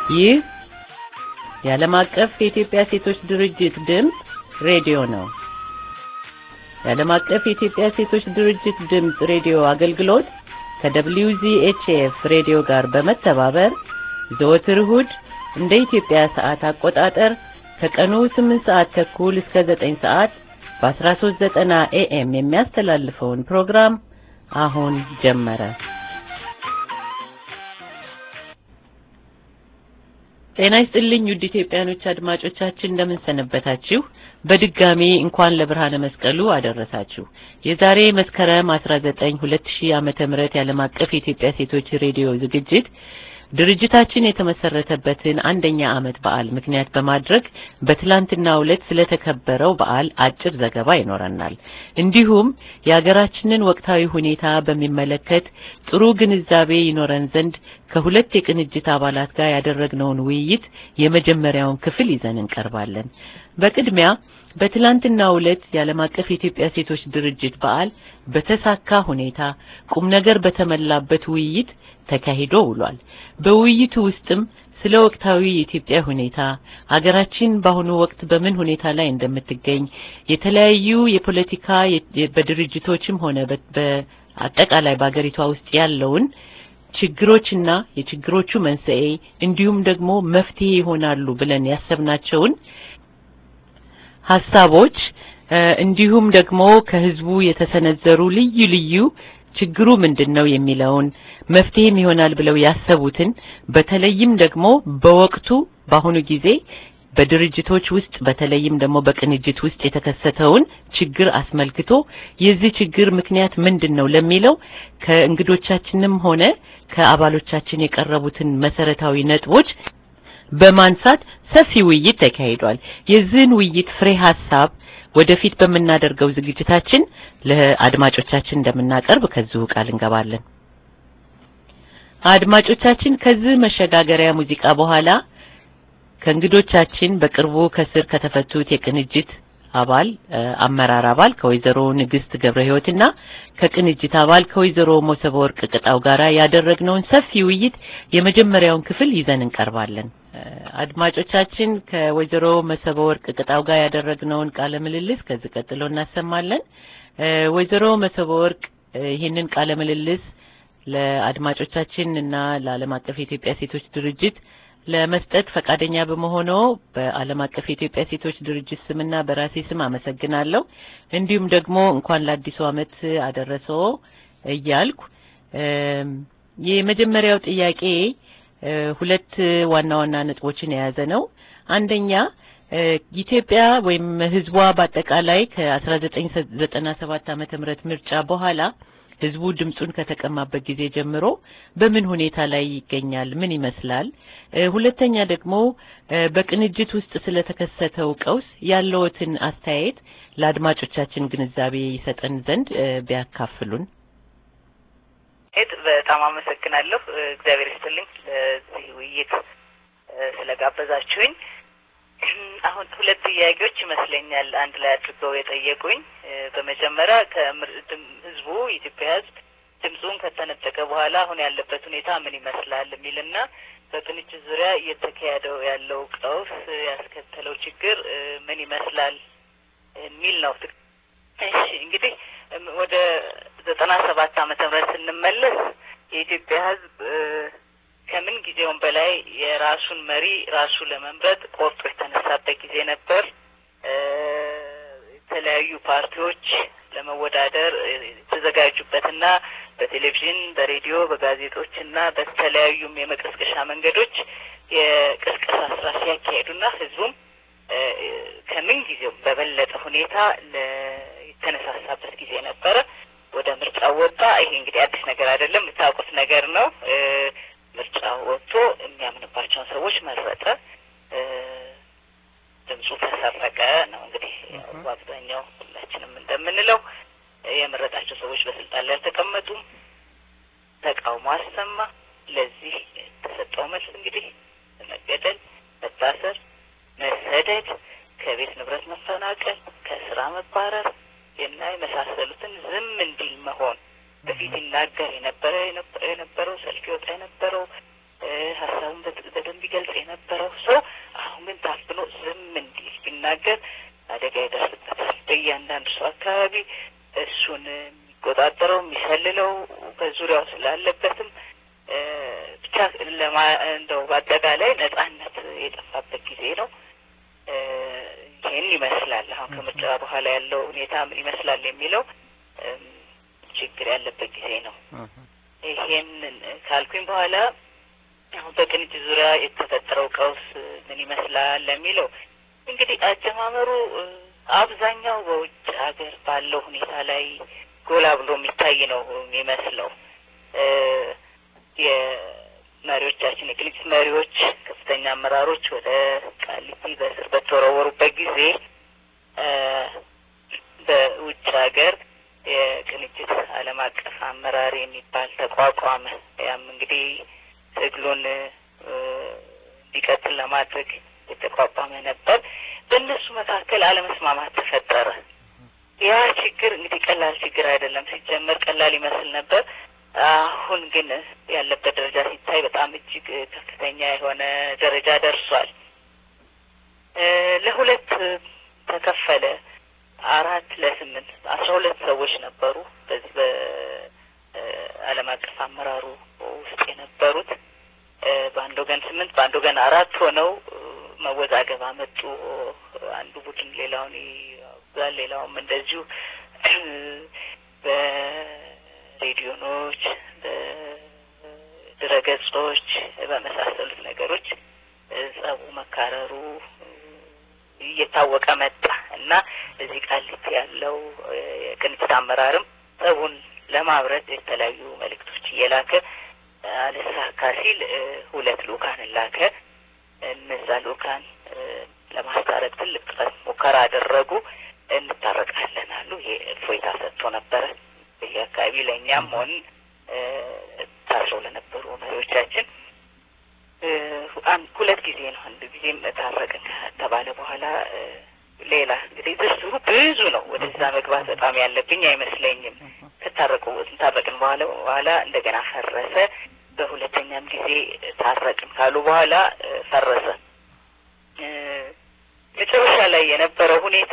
ይህ የዓለም አቀፍ የኢትዮጵያ ሴቶች ድርጅት ድምፅ ሬዲዮ ነው። የዓለም አቀፍ የኢትዮጵያ ሴቶች ድርጅት ድምፅ ሬዲዮ አገልግሎት ከWZHF ሬዲዮ ጋር በመተባበር ዘወትር እሁድ እንደ ኢትዮጵያ ሰዓት አቆጣጠር ከቀኑ 8 ሰዓት ተኩል እስከ 9 ሰዓት በ1390 ኤኤም የሚያስተላልፈውን ፕሮግራም አሁን ጀመረ። ጤና ይስጥልኝ ውድ ኢትዮጵያኖች አድማጮቻችን እንደምን ሰነበታችሁ? በድጋሚ እንኳን ለብርሃነ መስቀሉ አደረሳችሁ። የዛሬ መስከረም 19 2000 ዓመተ ምህረት የዓለም አቀፍ የኢትዮጵያ ሴቶች ሬዲዮ ዝግጅት ድርጅታችን የተመሰረተበትን አንደኛ ዓመት በዓል ምክንያት በማድረግ በትላንትናው ዕለት ስለተከበረው በዓል አጭር ዘገባ ይኖረናል። እንዲሁም የሀገራችንን ወቅታዊ ሁኔታ በሚመለከት ጥሩ ግንዛቤ ይኖረን ዘንድ ከሁለት የቅንጅት አባላት ጋር ያደረግነውን ውይይት የመጀመሪያውን ክፍል ይዘን እንቀርባለን። በቅድሚያ በትላንትናው ዕለት የዓለም አቀፍ የኢትዮጵያ ሴቶች ድርጅት በዓል በተሳካ ሁኔታ ቁም ነገር በተሞላበት ውይይት ተካሂዶ ውሏል። በውይይቱ ውስጥም ስለ ወቅታዊ የኢትዮጵያ ሁኔታ ሀገራችን በአሁኑ ወቅት በምን ሁኔታ ላይ እንደምትገኝ የተለያዩ የፖለቲካ በድርጅቶችም ሆነ በአጠቃላይ በሀገሪቷ ውስጥ ያለውን ችግሮችና የችግሮቹ መንስኤ እንዲሁም ደግሞ መፍትሄ ይሆናሉ ብለን ያሰብናቸውን ሀሳቦች እንዲሁም ደግሞ ከህዝቡ የተሰነዘሩ ልዩ ልዩ ችግሩ ምንድን ነው የሚለውን መፍትሄም ይሆናል ብለው ያሰቡትን በተለይም ደግሞ በወቅቱ በአሁኑ ጊዜ በድርጅቶች ውስጥ በተለይም ደግሞ በቅንጅት ውስጥ የተከሰተውን ችግር አስመልክቶ የዚህ ችግር ምክንያት ምንድን ነው ለሚለው ከእንግዶቻችንም ሆነ ከአባሎቻችን የቀረቡትን መሰረታዊ ነጥቦች በማንሳት ሰፊ ውይይት ተካሂዷል። የዚህን ውይይት ፍሬ ሀሳብ ወደፊት በምናደርገው ዝግጅታችን ለአድማጮቻችን እንደምናቀርብ ከዚሁ ቃል እንገባለን። አድማጮቻችን ከዚህ መሸጋገሪያ ሙዚቃ በኋላ ከእንግዶቻችን በቅርቡ ከስር ከተፈቱት የቅንጅት አባል አመራር አባል ከወይዘሮ ንግስት ገብረ ህይወትና ከቅንጅት አባል ከወይዘሮ ሞሰበ ወርቅ ቅጣው ጋራ ያደረግነውን ሰፊ ውይይት የመጀመሪያውን ክፍል ይዘን እንቀርባለን። አድማጮቻችን ከወይዘሮ መሰበ ወርቅ ቅጣው ጋር ያደረግነውን ቃለ ምልልስ ከዚህ ቀጥሎ እናሰማለን። ወይዘሮ መሰበ ወርቅ ይህንን ቃለ ምልልስ ለአድማጮቻችን እና ለዓለም አቀፍ የኢትዮጵያ ሴቶች ድርጅት ለመስጠት ፈቃደኛ በመሆኑ በዓለም አቀፍ የኢትዮጵያ ሴቶች ድርጅት ስምና በራሴ ስም አመሰግናለሁ። እንዲሁም ደግሞ እንኳን ለአዲሱ ዓመት አደረሰው እያልኩ የመጀመሪያው ጥያቄ ሁለት ዋና ዋና ነጥቦችን የያዘ ነው። አንደኛ ኢትዮጵያ ወይም ህዝቧ በአጠቃላይ ከ1997 ዓመተ ምህረት ምርጫ በኋላ ህዝቡ ድምጹን ከተቀማበት ጊዜ ጀምሮ በምን ሁኔታ ላይ ይገኛል? ምን ይመስላል? ሁለተኛ ደግሞ በቅንጅት ውስጥ ስለተከሰተው ቀውስ ያለዎትን አስተያየት ለአድማጮቻችን ግንዛቤ ይሰጠን ዘንድ ቢያካፍሉን። ሄድ በጣም አመሰግናለሁ። እግዚአብሔር ይስጥልኝ ለዚህ ውይይት ስለጋበዛችሁኝ። አሁን ሁለት ጥያቄዎች ይመስለኛል አንድ ላይ አድርገው የጠየቁኝ። በመጀመሪያ ህዝቡ የኢትዮጵያ ህዝብ ድምፁን ከተነጠቀ በኋላ አሁን ያለበት ሁኔታ ምን ይመስላል የሚልና በቅንጅት ዙሪያ እየተካሄደው ያለው ቀውስ ያስከተለው ችግር ምን ይመስላል የሚል ነው። እሺ እንግዲህ ወደ ዘጠና ሰባት ዓመተ ምህረት ስንመለስ የኢትዮጵያ ህዝብ ከምን ጊዜውም በላይ የራሱን መሪ ራሱ ለመምረጥ ቆርጦ የተነሳበት ጊዜ ነበር። የተለያዩ ፓርቲዎች ለመወዳደር የተዘጋጁበትና በቴሌቪዥን፣ በሬዲዮ፣ በጋዜጦች እና በተለያዩም የመቀስቀሻ መንገዶች የቅስቀሳ ስራ ሲያካሄዱና ህዝቡም ከምን ጊዜው በበለጠ ሁኔታ የተነሳሳበት ጊዜ ነበረ። ወደ ምርጫ ወጣ። ይሄ እንግዲህ አዲስ ነገር አይደለም፣ የምታውቁት ነገር ነው። ምርጫ ወጥቶ የሚያምንባቸውን ሰዎች መረጠ። ድምፁ ተሰረቀ ነው እንግዲህ በአብዛኛው ሁላችንም እንደምንለው የመረጣቸው ሰዎች በስልጣን ላይ አልተቀመጡም። ተቃውሞ አሰማ። ለዚህ የተሰጠው መልስ እንግዲህ መገደል፣ መታሰር፣ መሰደድ፣ ከቤት ንብረት መፈናቀል፣ ከስራ መባረር እና የመሳሰሉትን ዝም እንዲል መሆን በፊት ይናገር የነበረ የነበረው ሰልፍ ይወጣ የነበረው ሀሳቡን በደንብ ሲገልጽ የነበረው ሰው አሁን ግን ታፍኖ ዝም እንዲል ቢናገር አደጋ ይደርስበታል። በእያንዳንዱ ሰው አካባቢ እሱን የሚቆጣጠረው የሚሰልለው በዙሪያው ስላለበትም ብቻ ለማ እንደው በአጠቃላይ ነጻነት የጠፋበት ጊዜ ነው። ይህን ይመስላል። አሁን ከምርጫ በኋላ ያለው ሁኔታ ምን ይመስላል የሚለው ችግር ያለበት ጊዜ ነው። ይሄንን ካልኩኝ በኋላ አሁን በቅንጅት ዙሪያ የተፈጠረው ቀውስ ምን ይመስላል ለሚለው እንግዲህ አጀማመሩ አብዛኛው በውጭ ሀገር ባለው ሁኔታ ላይ ጎላ ብሎ የሚታይ ነው የሚመስለው። የመሪዎቻችን የቅንጅት መሪዎች ከፍተኛ አመራሮች ወደ ቃሊቲ በእስር በተወረወሩበት ጊዜ በውጭ ሀገር የቅንጅት ዓለም አቀፍ አመራር የሚባል ተቋቋመ። ያም እንግዲህ ትግሉን እንዲቀጥል ለማድረግ የተቋቋመ ነበር። በእነሱ መካከል አለመስማማት ተፈጠረ። ያ ችግር እንግዲህ ቀላል ችግር አይደለም። ሲጀመር ቀላል ይመስል ነበር። አሁን ግን ያለበት ደረጃ ሲታይ በጣም እጅግ ከፍተኛ የሆነ ደረጃ ደርሷል። ለሁለት ተከፈለ። አራት ለስምንት አስራ ሁለት ሰዎች ነበሩ በዚህ በዓለም አቀፍ አመራሩ ውስጥ የነበሩት በአንድ ወገን ስምንት በአንድ ወገን አራት ሆነው መወዛገብ አመጡ። አንዱ ቡድን ሌላውን ይዛል፣ ሌላውም እንደዚሁ በሬዲዮኖች፣ በድረገጾች በመሳሰሉት ነገሮች ጸቡ መካረሩ እየታወቀ መጣ እና እዚህ ቃሊቲ ያለው የቅንጅት አመራርም ጸቡን ለማብረድ የተለያዩ መልእክቶች እየላከ አልሳካ ሲል ሁለት ልኡካንን ላከ። እነዛ ልኡካን ለማስታረቅ ትልቅ ጥረት ሙከራ አደረጉ። እንታረቃለን አሉ። ይሄ እፎይታ ሰጥቶ ነበረ። በዚህ አካባቢ ለእኛም ሆን ታስረው ለነበሩ መሪዎቻችን ሁለት ጊዜ ነው። አንድ ጊዜም ታረቅን ከተባለ በኋላ ሌላ እንግዲህ ዝርዝሩ ብዙ ነው። ወደዛ መግባት በጣም ያለብኝ አይመስለኝም። ከታረቁ ታረቅን በኋላ በኋላ እንደገና ፈረሰ። በሁለተኛም ጊዜ ታረቅን ካሉ በኋላ ፈረሰ። መጨረሻ ላይ የነበረው ሁኔታ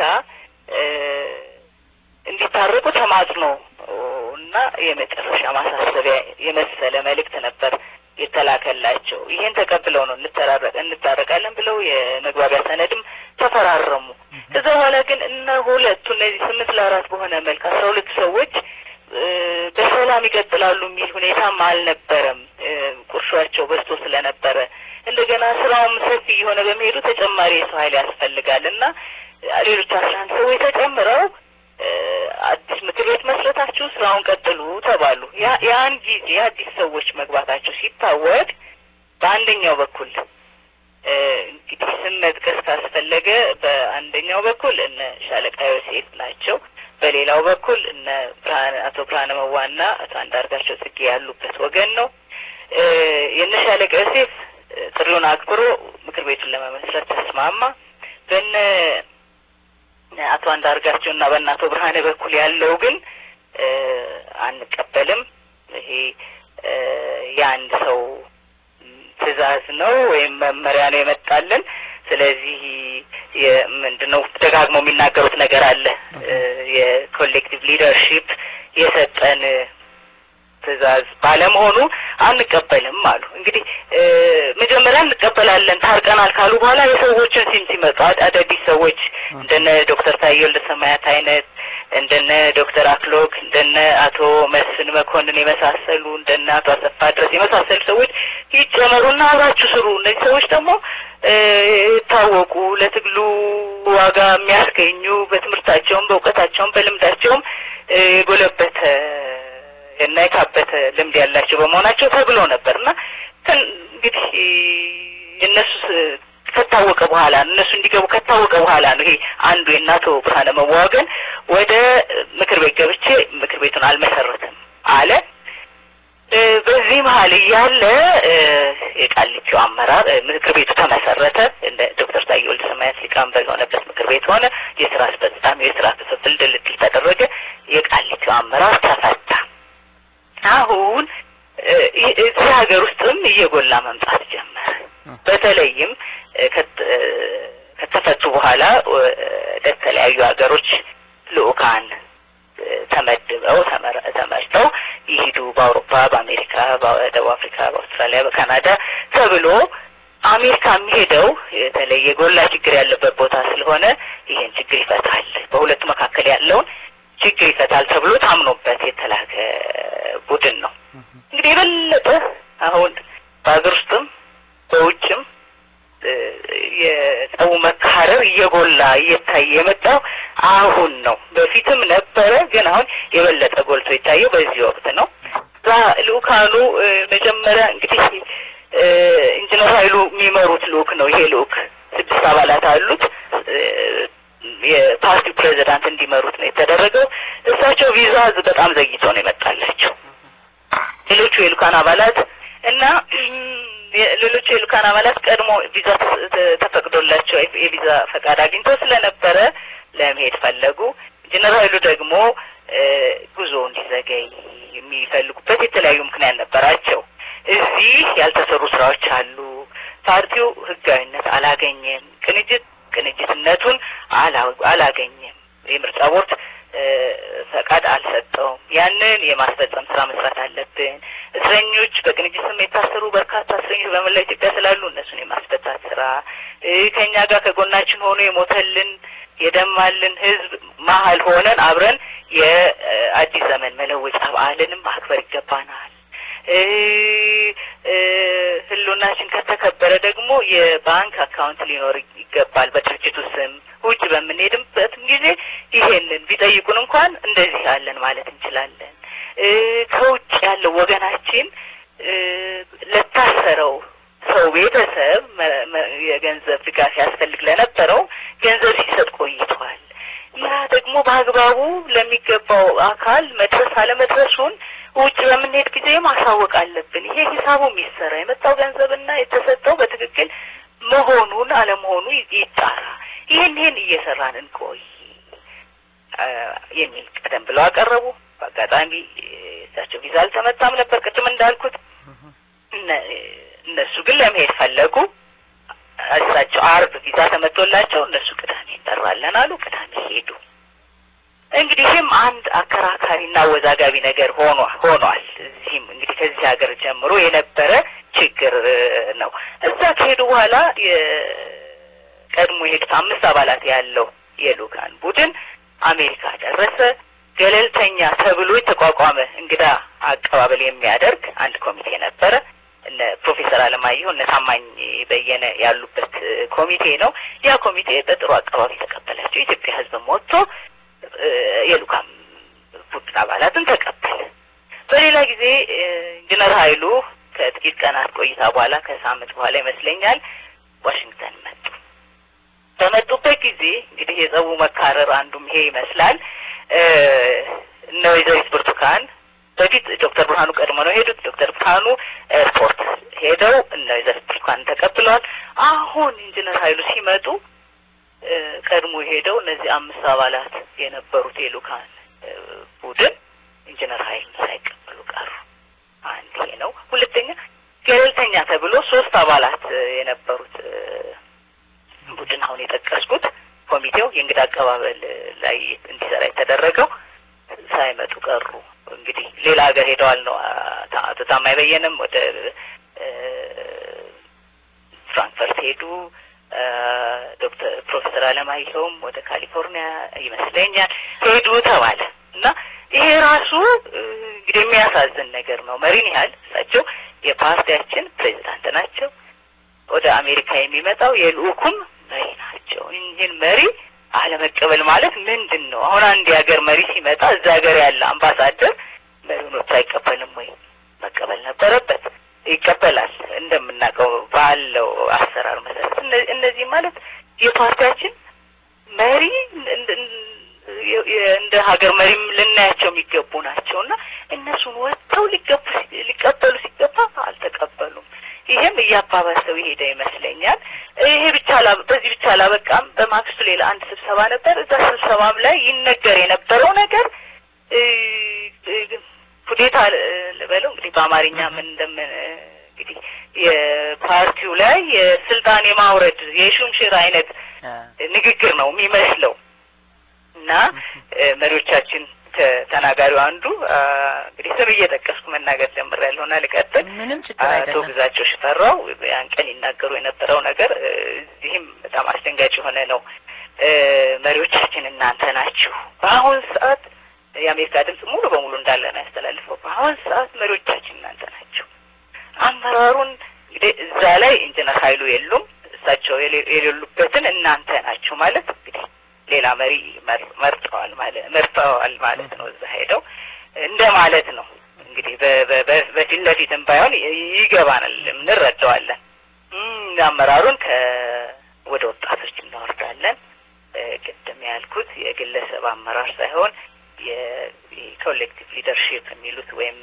እንዲታረቁ ተማጽኖ እና የመጨረሻ ማሳሰቢያ የመሰለ መልእክት ነበር የተላከላቸው። ይሄን ተቀብለው ነው እንተራረቅ እንታረቃለን ብለው የመግባቢያ ሰነድም ተፈራረሙ። ከዛ በኋላ ግን እነ ሁለቱ እነዚህ ስምንት ለአራት በሆነ መልክ አስራ ሁለቱ ሰዎች በሰላም ይቀጥላሉ የሚል ሁኔታም አልነበረም። ቁርሾቸው በዝቶ ስለነበረ እንደገና ስራውም ሰፊ እየሆነ በመሄዱ ተጨማሪ የሰው ኃይል ያስፈልጋል እና ሌሎች አስራ አንድ ሰዎች ተጨምረው አዲስ ምክር ቤት መስረታችሁ ስራውን ቀጥሉ ተባሉ። ያን ጊዜ አዲስ ሰዎች መግባታቸው ሲታወቅ በአንደኛው በኩል እንግዲህ ስም መጥቀስ ካስፈለገ በአንደኛው በኩል እነ ሻለቃ ዮሴፍ ናቸው። በሌላው በኩል እነ ብርሃነ አቶ ብርሃነ መዋና አቶ አንዳርጋቸው ጽጌ ያሉበት ወገን ነው። የእነ ሻለቃ ዮሴፍ ጥሪውን አክብሮ ምክር ቤቱን ለመመስረት ተስማማ። በነ አቶ አንዳርጋቸው እና በእነ አቶ ብርሃነ በኩል ያለው ግን አንቀበልም፣ ይሄ የአንድ ሰው ትዕዛዝ ነው ወይም መመሪያ ነው የመጣልን። ስለዚህ ምንድን ነው ደጋግሞ የሚናገሩት ነገር አለ። የኮሌክቲቭ ሊደርሺፕ የሰጠን ትዕዛዝ ባለመሆኑ አንቀበልም አሉ። እንግዲህ መጀመሪያ እንቀበላለን ታርቀናል ካሉ በኋላ የሰዎችን ሲም ሲመጡ አዳዲስ ሰዎች እንደነ ዶክተር ታዬ ወልደሰማያት አይነት እንደነ ዶክተር አክሎግ እንደነ አቶ መስፍን መኮንን የመሳሰሉ እንደነ አቶ አሰፋ ድረስ የመሳሰሉ ሰዎች ይጨመሩና አብራችሁ ስሩ። እነዚህ ሰዎች ደግሞ የታወቁ ለትግሉ ዋጋ የሚያስገኙ በትምህርታቸውም በእውቀታቸውም በልምዳቸውም የጎለበተ እና የካበተ ልምድ ያላቸው በመሆናቸው ተብሎ ነበር እና እንግዲህ እነሱ ከታወቀ በኋላ እነሱ እንዲገቡ ከታወቀ በኋላ ነው ይሄ አንዱ የእናቶ ብርሃነ መዋገን ወደ ምክር ቤት ገብቼ ምክር ቤቱን አልመሰረትም አለ። በዚህ መሀል እያለ የቃሊቲው አመራር ምክር ቤቱ ተመሰረተ። እንደ ዶክተር ታዬ ወልደሰማያት ሊቀመንበር የሆነበት ምክር ቤት ሆነ። የስራ አስፈጻሚ የስራ ክፍፍል ድልድል ተደረገ። የቃሊቲው አመራር ተፈታ። አሁን እዚህ ሀገር ውስጥም እየጎላ መምጣት ጀመረ። በተለይም ከተፈቱ በኋላ ወደ ተለያዩ ሀገሮች ልኡካን ተመድበው ተመርጠው ይሂዱ በአውሮፓ፣ በአሜሪካ፣ በደቡብ አፍሪካ፣ በአውስትራሊያ፣ በካናዳ ተብሎ አሜሪካ የሚሄደው የተለየ የጎላ ችግር ያለበት ቦታ ስለሆነ ይሄን ችግር ይፈታል፣ በሁለቱ መካከል ያለውን ችግር ይፈታል ተብሎ ታምኖበት የተላከ ቡድን ነው። እንግዲህ የበለጠ አሁን በሀገር ውስጥም በውጭም የጸቡ መካረር እየጎላ እየታየ የመጣው አሁን ነው። በፊትም ነበረ፣ ግን አሁን የበለጠ ጎልቶ የታየው በዚህ ወቅት ነው። እዛ ልኡካኑ መጀመሪያ እንግዲህ ኢንጂነር ኃይሉ የሚመሩት ልኡክ ነው። ይሄ ልኡክ ስድስት አባላት አሉት። የፓርቲው ፕሬዚዳንት እንዲመሩት ነው የተደረገው። እሳቸው ቪዛ በጣም ዘግይቶ ነው የመጣላቸው። ሌሎቹ የልኡካን አባላት እና ሌሎቹ የልኡካን አባላት ቀድሞ ቪዛ ተፈቅዶላቸው የቪዛ ፈቃድ አግኝተው ስለነበረ ለመሄድ ፈለጉ። ኢንጂነር ኃይሉ ደግሞ ጉዞ እንዲዘገይ የሚፈልጉበት የተለያዩ ምክንያት ነበራቸው። እዚህ ያልተሰሩ ስራዎች አሉ። ፓርቲው ህጋዊነት አላገኘም። ቅንጅት ቅንጅትነቱን አላገኘም። የምርጫ ቦርድ ፈቃድ አልሰጠውም። ያንን የማስፈጸም ስራ መስራት አለብን። እስረኞች በቅንጅት ስም የታሰሩ በርካታ እስረኞች በመላ ኢትዮጵያ ስላሉ እነሱን የማስፈታት ስራ ከእኛ ጋር ከጎናችን ሆኖ የሞተልን የደማልን ህዝብ መሀል ሆነን አብረን የአዲስ ዘመን መለወጫ በዓልንም ማክበር ይገባናል። ህልውናችን ከተከበረ ደግሞ የባንክ አካውንት ሊኖር ይገባል በድርጅቱ ስም። ውጭ በምንሄድበትም ጊዜ ይሄንን ቢጠይቁን እንኳን እንደዚህ ያለን ማለት እንችላለን። ከውጭ ያለው ወገናችን ለታሰረው ሰው ቤተሰብ የገንዘብ ድጋፍ ያስፈልግ ለነበረው ገንዘብ ሲሰጥ ቆይቷል። ያ ደግሞ በአግባቡ ለሚገባው አካል መድረስ አለመድረሱን ውጭ በምንሄድ ጊዜ ማሳወቅ አለብን። ይሄ ሂሳቡ የሚሰራ የመጣው ገንዘብና የተሰጠው በትክክል መሆኑን አለመሆኑ ይጣራ። ይህን ይህን እየሰራን እንቆይ የሚል ቀደም ብለው አቀረቡ። በአጋጣሚ እሳቸው ቪዛ አልተመታም ነበር ቅድም እንዳልኩት። እነሱ ግን ለመሄድ ፈለጉ። እሳቸው አርብ ቪዛ ተመቶላቸው እነሱ ቅዳሜ እንጠራለን አሉ። ቅዳሜ ሄዱ። እንግዲህ ይህም አንድ አከራካሪና አወዛጋቢ ነገር ሆኖ ሆኗል። እዚህም እንግዲህ ከዚህ ሀገር ጀምሮ የነበረ ችግር ነው። እዛ ከሄዱ በኋላ የቀድሞ የሄዱት አምስት አባላት ያለው የልኡካን ቡድን አሜሪካ ደረሰ። ገለልተኛ ተብሎ የተቋቋመ እንግዳ አቀባበል የሚያደርግ አንድ ኮሚቴ ነበረ። እነ ፕሮፌሰር አለማየሁ እነ ታማኝ በየነ ያሉበት ኮሚቴ ነው። ያ ኮሚቴ በጥሩ አቀባበል የተቀበላቸው የኢትዮጵያ ሕዝብም ወጥቶ የልኡካን ቡድን አባላትን ተቀበለ። በሌላ ጊዜ ኢንጂነር ኃይሉ ከጥቂት ቀናት ቆይታ በኋላ ከሳምንት በኋላ ይመስለኛል ዋሽንግተን መጡ። በመጡበት ጊዜ እንግዲህ የጸቡ መካረር አንዱም ይሄ ይመስላል። እነ ወይዘሪት ብርቱካን በፊት ዶክተር ብርሃኑ ቀድሞ ነው የሄዱት። ዶክተር ብርሃኑ ኤርፖርት ሄደው እነ ወይዘሪት ብርቱካን ተቀብለዋል። አሁን ኢንጂነር ኃይሉ ሲመጡ ቀድሞ ሄደው እነዚህ አምስት አባላት የነበሩት የልኡካን ቡድን ኢንጂነር ኃይሉን ሳይቀበሉ ቀሩ። አንድ ይሄ ነው። ሁለተኛ ገለልተኛ ተብሎ ሶስት አባላት የነበሩት ቡድን አሁን የጠቀስኩት ኮሚቴው የእንግዳ አቀባበል ላይ እንዲሰራ የተደረገው ሳይመጡ ቀሩ። እንግዲህ ሌላ ሀገር ሄደዋል ነው። አቶ ታማኝ በየነም ወደ ፍራንክፈርት ሄዱ። ዶክተር ፕሮፌሰር አለማየሁም ወደ ካሊፎርኒያ ይመስለኛል ሄዱ ተባለ እና ይሄ ራሱ እንግዲህ የሚያሳዝን ነገር ነው። መሪን ያህል እሳቸው የፓርቲያችን ፕሬዚዳንት ናቸው። ወደ አሜሪካ የሚመጣው የልኡኩም መሪ ናቸው። ይህን መሪ አለመቀበል ማለት ምንድን ነው? አሁን አንድ የሀገር መሪ ሲመጣ እዛ ሀገር ያለ አምባሳደር መሪውን አይቀበልም ወይ? መቀበል ነበረበት። ይቀበላል። እንደምናውቀው ባለው አሰራር መሰረት እነዚህ ማለት የፓርቲያችን መሪ እንደ ሀገር መሪም ልናያቸው የሚገቡ ናቸው እና እነሱን ወጥተው ሊገቡ ሊቀበሉ ሲገባ አልተቀበሉም። ይሄም እያባባሰው የሄደ ይመስለኛል። ይሄ ብቻ በዚህ ብቻ አላበቃም። በማግስቱ ሌላ አንድ ስብሰባ ነበር። እዛ ስብሰባም ላይ ይነገር የነበረው ነገር ኩዴታ ልበለው እንግዲህ በአማርኛ ምን እንደምን እንግዲህ ፓርቲው ላይ የስልጣን የማውረድ የሹምሽር አይነት ንግግር ነው የሚመስለው እና መሪዎቻችን ተናጋሪው አንዱ እንግዲህ ስም እየጠቀስኩ መናገር ጀምሬያለሁ እና ልቀጥል። ምንም ችግር አቶ አይደለም። ግዛቸው ሽፈራው ያን ቀን ይናገሩ የነበረው ነገር እዚህም በጣም አስደንጋጭ የሆነ ነው። መሪዎቻችን እናንተ ናችሁ። በአሁን ሰዓት የአሜሪካ ድምጽ ሙሉ በሙሉ እንዳለ ነው ያስተላልፈው። በአሁን ሰዓት መሪዎቻችን እናንተ ናችሁ። አመራሩን እንግዲህ እዛ ላይ ኢንጂነር ኃይሉ የሉም። እሳቸው የሌ- የሌሉበትን እናንተ ናችሁ ማለት እንግዲህ ሌላ መሪ መር- መርጠዋል ማለት መርጠዋል ማለት ነው። እዛ ሄደው እንደ ማለት ነው እንግዲህ በ- በ- በ- በፊት ለፊትም ባይሆን ይ- ይገባናል፣ እንረዳዋለን። እም፣ አመራሩን ከ ወደ ወጣቶች እናወርዳለን። እ፣ ቅድም ያልኩት የግለሰብ አመራር ሳይሆን የኮሌክቲቭ ሊደርሺፕ የሚሉት ወይም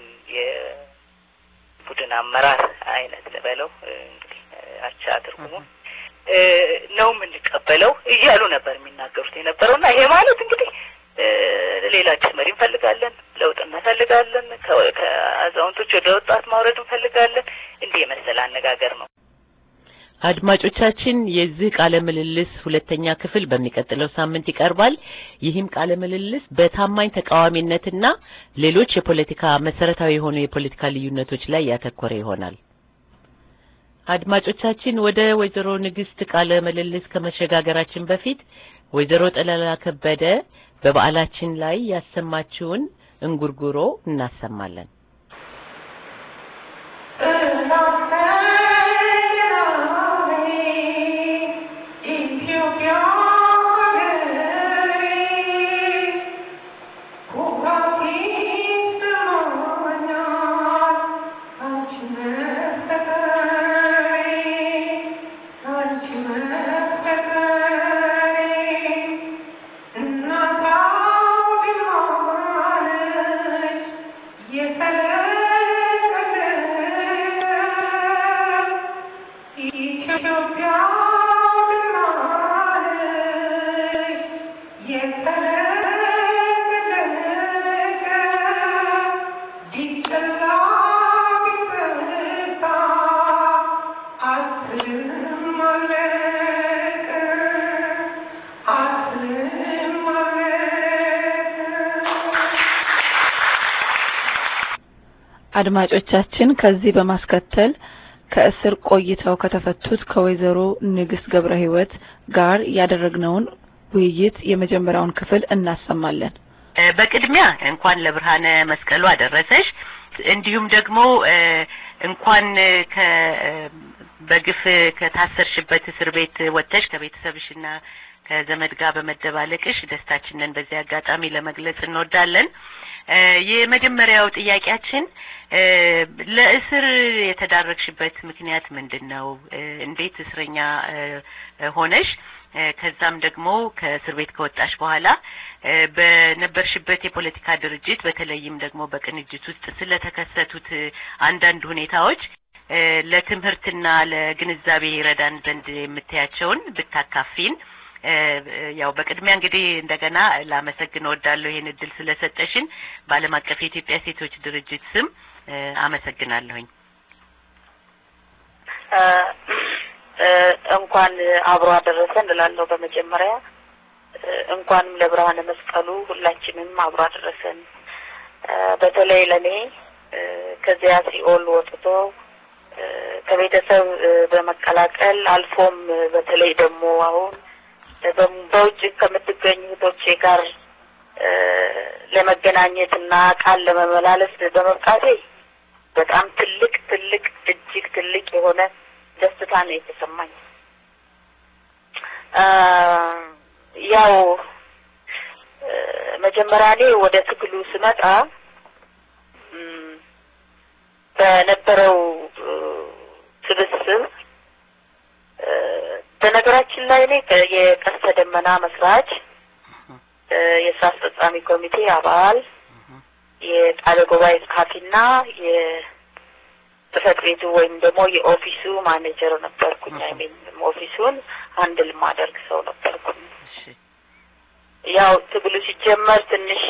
የቡድን አመራር አይነት ልበለው እ፣ እንግዲህ እ፣ አቻ ትርጉሙ እ፣ ነው የምንቀበለው እያሉ ነበር የሚናገሩት የነበረው እና ይሄ ማለት እንግዲህ እ፣ ሌላ አዲስ መሪ እንፈልጋለን፣ ለውጥ እንፈልጋለን፣ ከ- ከአዛውንቶች ወደ ወጣት ማውረድ እንፈልጋለን። እንዲህ የመሰለ አነጋገር ነው። አድማጮቻችን የዚህ ቃለ ምልልስ ሁለተኛ ክፍል በሚቀጥለው ሳምንት ይቀርባል። ይህም ቃለ ምልልስ በታማኝ ተቃዋሚነትና ሌሎች የፖለቲካ መሰረታዊ የሆኑ የፖለቲካ ልዩነቶች ላይ ያተኮረ ይሆናል። አድማጮቻችን ወደ ወይዘሮ ንግስት ቃለ ምልልስ ከመሸጋገራችን በፊት ወይዘሮ ጠለላ ከበደ በበዓላችን ላይ ያሰማችውን እንጉርጉሮ እናሰማለን። አድማጮቻችን ከዚህ በማስከተል ከእስር ቆይተው ከተፈቱት ከወይዘሮ ንግስት ገብረ ሕይወት ጋር ያደረግነውን ውይይት የመጀመሪያውን ክፍል እናሰማለን። እ፣ በቅድሚያ እንኳን ለብርሃነ መስቀሉ አደረሰሽ። እንዲሁም ደግሞ እ፣ እንኳን ከ እ፣ በግፍ ከታሰርሽበት እስር ቤት ወጥተሽ ከቤተሰብሽና ከዘመድ ጋር በመደባለቅሽ ደስታችንን በዚህ አጋጣሚ ለመግለጽ እንወዳለን። እ፣ የመጀመሪያው ጥያቄያችን እ፣ ለእስር የተዳረግሽበት ምክንያት ምንድን ነው? እ፣ እንዴት እስረኛ እ፣ ሆነሽ እ፣ ከዛም ደግሞ ከእስር ቤት ከወጣሽ በኋላ እ፣ በነበርሽበት የፖለቲካ ድርጅት በተለይም ደግሞ በቅንጅት ውስጥ ስለተከሰቱት እ፣ አንዳንድ ሁኔታዎች እ፣ ለትምህርትና ለግንዛቤ ይረዳን ዘንድ የምታያቸውን ብታካፊን። እ፣ ያው በቅድሚያ እንግዲህ እንደገና ላመሰግን እወዳለሁ ይህን እድል ስለሰጠሽን በዓለም አቀፍ የኢትዮጵያ ሴቶች ድርጅት ስም እ፣ አመሰግናለሁኝ። እ፣ እ፣ እንኳን አብሮ አደረሰን እላለሁ። በመጀመሪያ እ፣ እንኳንም ለብርሃነ መስቀሉ ሁላችንም አብሮ አደረሰን። እ፣ በተለይ ለኔ እ፣ ከዚያ ሲኦል ወጥቶ እ፣ ከቤተሰብ እ፣ በመቀላቀል አልፎም እ፣ በተለይ ደግሞ አሁን እ፣ በም- በውጭ ከምትገኙ እህቶቼ ጋር እ፣ ለመገናኘት እና ቃል ለመመላለስ በመብቃቴ በጣም ትልቅ ትልቅ እጅግ ትልቅ የሆነ ደስታ ነው የተሰማኝ። አ፣ ያው እ፣ መጀመሪያ እኔ ወደ ትግሉ ስመጣ እም፣ በነበረው እ፣ ስብስብ እ፣ በነገራችን ላይ እኔ ከ- የቀስተ ደመና መስራች እ፣ የስራ አስፈጻሚ ኮሚቴ አባል የቃለ ጉባኤ ጸሐፊና የጽህፈት ቤቱ ወይም ደግሞ የኦፊሱ ማኔጀር ነበርኩኝ። አይ ሚን ኦፊሱን አንድል ማደርግ ሰው ነበርኩኝ። እሺ ያው ትግሉ ሲጀመር ትንሽ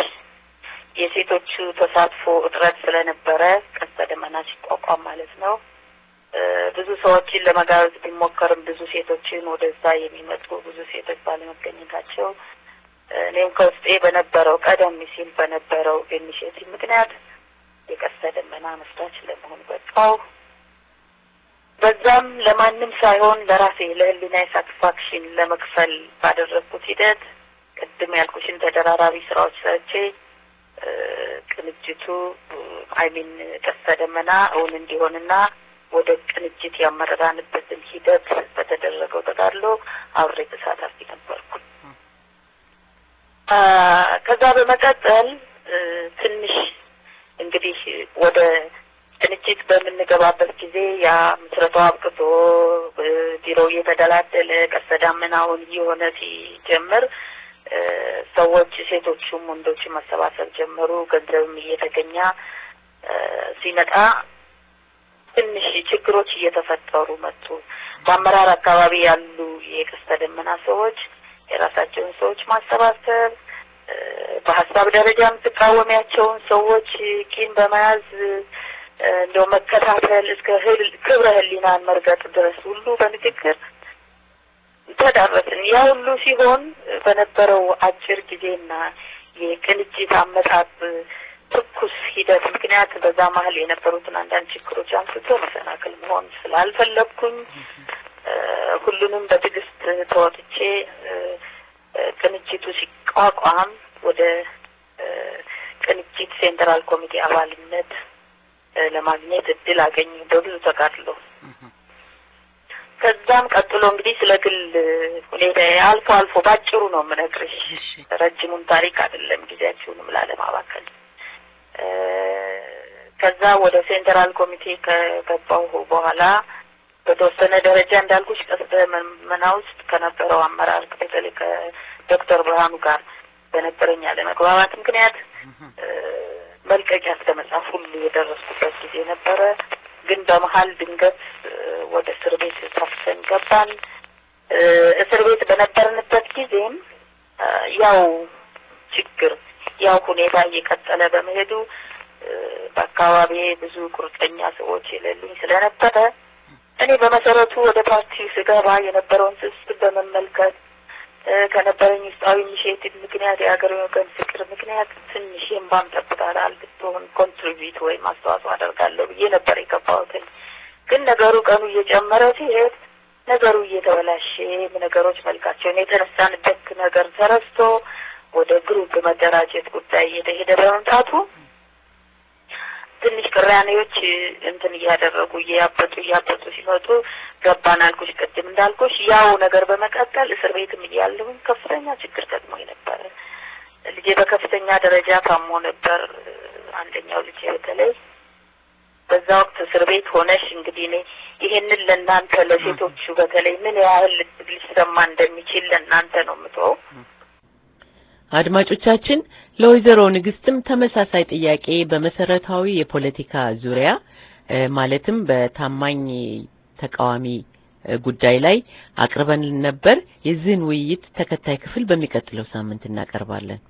የሴቶቹ ተሳትፎ እጥረት ስለነበረ ቀስተ ደመና ሲቋቋም ማለት ነው ብዙ ሰዎችን ለመጋበዝ ቢሞከርም ብዙ ሴቶችን ወደዛ የሚመጡ ብዙ ሴቶች ባለመገኘታቸው እኔም ከውስጤ በነበረው ቀደም ሲል በነበረው ኢኒሼቲቭ ምክንያት የቀስተ ደመና መስራች ለመሆን በቃው። በዛም ለማንም ሳይሆን ለራሴ ለህሊና ሳቲስፋክሽን ለመክፈል ባደረግኩት ሂደት ቅድም ያልኩሽን ተደራራቢ ስራዎች ሰርቼ ቅንጅቱ አይሚን ቀስተ ደመና እውን እንዲሆንና ወደ ቅንጅት ያመራንበትን ሂደት በተደረገው ተጋድሎ አብሬ ተሳታፊ ነበርኩ። ከዛ በመቀጠል ትንሽ እንግዲህ ወደ ቅንጅት በምንገባበት ጊዜ ያ ምስረታው አብቅቶ ቢሮ እየተደላደለ ቀስተ ዳመናውን እየሆነ ሲጀምር ሰዎች ሴቶቹም ወንዶችም መሰባሰብ ጀመሩ። ገንዘብም እየተገኘ ሲመጣ ትንሽ ችግሮች እየተፈጠሩ መጡ። በአመራር አካባቢ ያሉ የቀስተ ደመና ሰዎች የራሳቸውን ሰዎች ማሰባሰብ በሀሳብ ደረጃ የምትቃወሚያቸውን ሰዎች ቂም በመያዝ እንደው መከታተል እስከ ክብረ ህሊናን መርገጥ ድረስ ሁሉ በንግግር ተዳረስን። ያ ሁሉ ሲሆን በነበረው አጭር ጊዜና የቅንጅት አመጣጥ ትኩስ ሂደት ምክንያት በዛ መሀል የነበሩትን አንዳንድ ችግሮች አንስቶ መሰናክል መሆን ስላልፈለግኩኝ ሁሉንም በትዕግስት ተወጥቼ ቅንጅቱ ሲቋቋም ወደ ቅንጅት ሴንትራል ኮሚቴ አባልነት ለማግኘት እድል አገኙ በብዙ ተጋድሎ። ከዛም ቀጥሎ እንግዲህ ስለ ግል ሁኔታ አልፎ አልፎ ባጭሩ ነው የምነግርሽ፣ ረጅሙን ታሪክ አይደለም ጊዜያችሁንም ላለማባከል። ከዛ ወደ ሴንትራል ኮሚቴ ከገባሁ በኋላ በተወሰነ ደረጃ እንዳልኩሽ ቀስተ ደመና ውስጥ ከነበረው አመራር በተለይ ከዶክተር ብርሃኑ ጋር በነበረኝ አለመግባባት ምክንያት መልቀቂያ እስከ መጻፍ ሁሉ የደረስኩበት ጊዜ ነበረ። ግን በመሀል ድንገት ወደ እስር ቤት ታፍሰን ገባን። እስር ቤት በነበርንበት ጊዜም ያው ችግር ያው ሁኔታ እየቀጠለ በመሄዱ በአካባቢ ብዙ ቁርጠኛ ሰዎች የሌሉኝ ስለነበረ እኔ በመሰረቱ ወደ ፓርቲው ስገባ የነበረውን ስብስብ በመመልከት ከነበረኝ ውስጣዊ ኢኒሼቲቭ ምክንያት የሀገር ወገን ፍቅር ምክንያት ትንሽ የእምባም ጠብታ ብትሆን ኮንትሪቢዩት ወይም አስተዋጽኦ አደርጋለሁ ብዬ ነበር የገባሁትኝ። ግን ነገሩ ቀኑ እየጨመረ ሲሄድ ነገሩ እየተበላሸ ነገሮች መልካቸውን የተነሳንበት ነገር ተረስቶ ወደ ግሩፕ መደራጀት ጉዳይ እየተሄደ በመምጣቱ ትንሽ ቅራኔዎች እንትን እያደረጉ እያበጡ እያበጡ ሲመጡ ገባን አልኩሽ። ቅድም እንዳልኩሽ ያው ነገር በመቀጠል እስር ቤትም እያለሁኝ ከፍተኛ ችግር ገጥሞኝ ነበረ። ልጄ በከፍተኛ ደረጃ ታሞ ነበር። አንደኛው ልጄ በተለይ በዛ ወቅት እስር ቤት ሆነሽ እንግዲህ እኔ ይሄንን ለእናንተ ለሴቶቹ በተለይ ምን ያህል ሊሰማ እንደሚችል ለእናንተ ነው የምተወው። አድማጮቻችን ለወይዘሮ ንግስትም ተመሳሳይ ጥያቄ በመሰረታዊ የፖለቲካ ዙሪያ ማለትም በታማኝ ተቃዋሚ ጉዳይ ላይ አቅርበን ነበር። የዚህን ውይይት ተከታይ ክፍል በሚቀጥለው ሳምንት እናቀርባለን።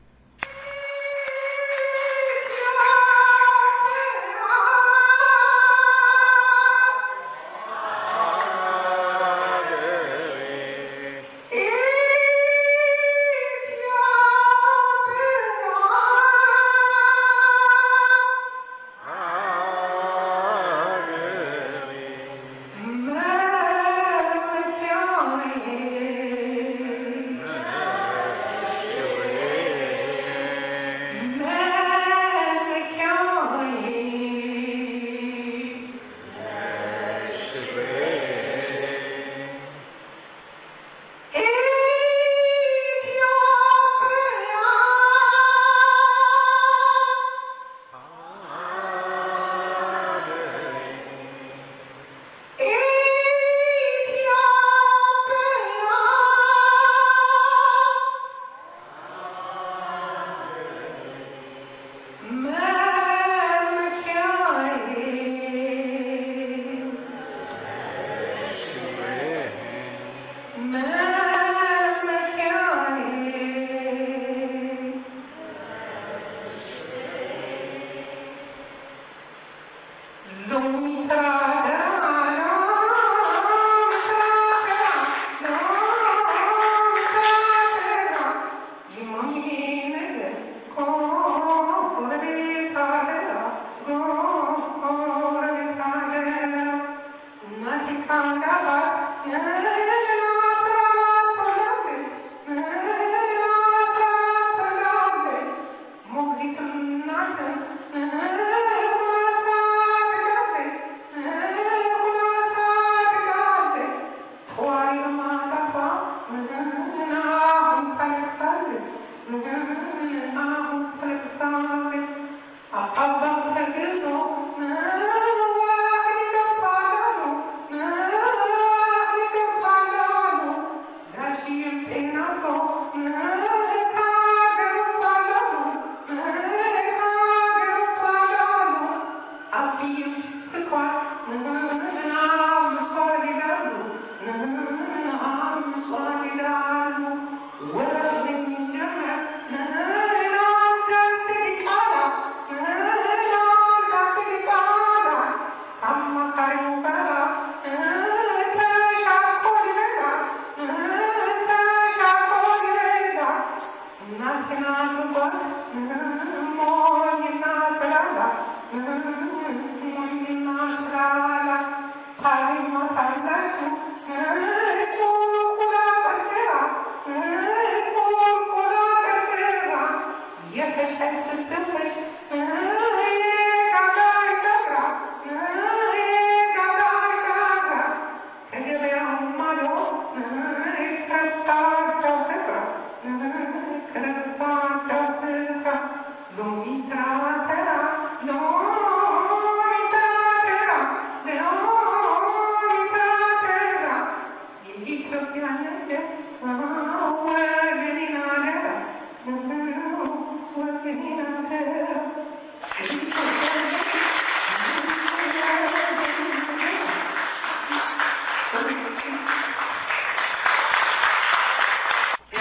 Thank you.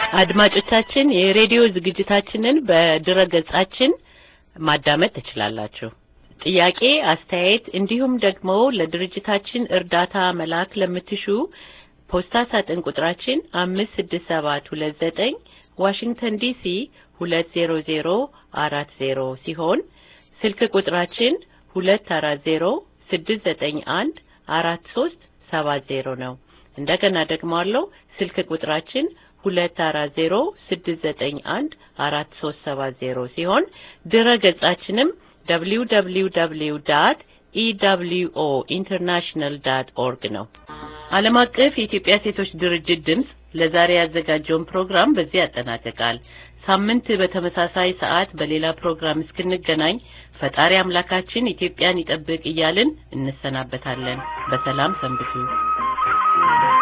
አድማጮቻችን የሬዲዮ ዝግጅታችንን በድረ ገጻችን ማዳመጥ ትችላላችሁ። ጥያቄ፣ አስተያየት እንዲሁም ደግሞ ለድርጅታችን እርዳታ መላክ ለምትሹ ፖስታ ሳጥን ቁጥራችን አምስት ስድስት ሰባት ሁለት ዘጠኝ ዋሽንግተን ዲሲ ሁለት ዜሮ ዜሮ አራት ዜሮ ሲሆን ስልክ ቁጥራችን ሁለት አራት ዜሮ ስድስት ዘጠኝ አንድ አራት ሶስት ሰባት ዜሮ ነው። እንደገና ደግሞ አለው ስልክ ቁጥራችን ሁለት አራት ዜሮ ስድስት ዘጠኝ አንድ አራት ሶስት ሰባት ዜሮ ሲሆን ድረ ገጻችንም ደብሊው ደብሊው ደብሊው ዳት ኢደብሊውኦ ኢንተርናሽናል ዳት ኦርግ ነው። ዓለም አቀፍ የኢትዮጵያ ሴቶች ድርጅት ድምፅ ለዛሬ ያዘጋጀውን ፕሮግራም በዚህ ያጠናቅቃል። ሳምንት በተመሳሳይ ሰዓት በሌላ ፕሮግራም እስክንገናኝ ፈጣሪ አምላካችን ኢትዮጵያን ይጠብቅ እያልን እንሰናበታለን። በሰላም ሰንብቱ።